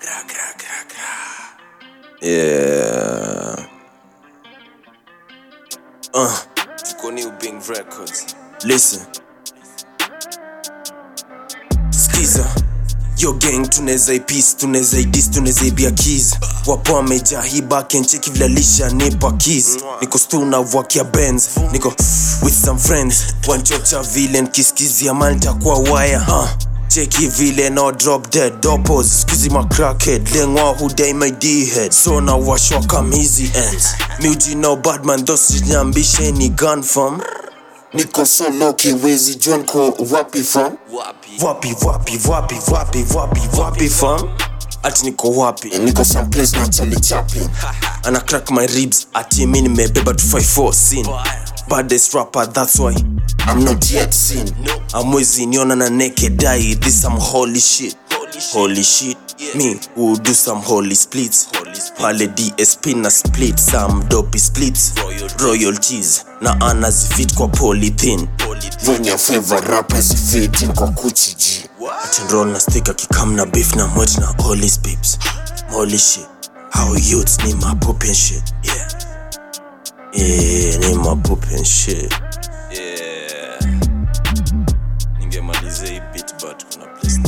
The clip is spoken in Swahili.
gra, gra, gra, gra. Yeah. Uh, tuko New Bing Records. Listen. Skiza. Yo gang tunaweza ipis tunaweza idis tunaweza ibia keys wapo wamejaa hii bakencheki vilalisha nipa keys niko stu na vakia benz niko with some friends wanchocha vile nkiskizia malta kwa wire uh. cheki vile no drop dead dopos skizi ma crackhead lengwa hudai my d head so na washwa kamizi ends miuji no badman thosijambishe ni gun from niko solo kiwezi john ko wapi from wapi wapi wapi wapi wapi wapi fam ati niko wapi niko someplace na Charlie Chaplin ana crack my ribs ati mi nimebeba 254 sin baddest rapper that's why I'm not yet seen amwezi niona na naked eye this some holy shit holy shit me who do some holy splits pale dsp na split some dopey splits royalties na anazifit kwa polythene when your favorite rappers fit in kwa kuchi G Roll na stick akikam na beef na mwet na all his peeps Holy shit How youths ni mapoop and shit Yeah Yeah ni mapoop and shit Yeah Ningemaliza hii beat but kuna place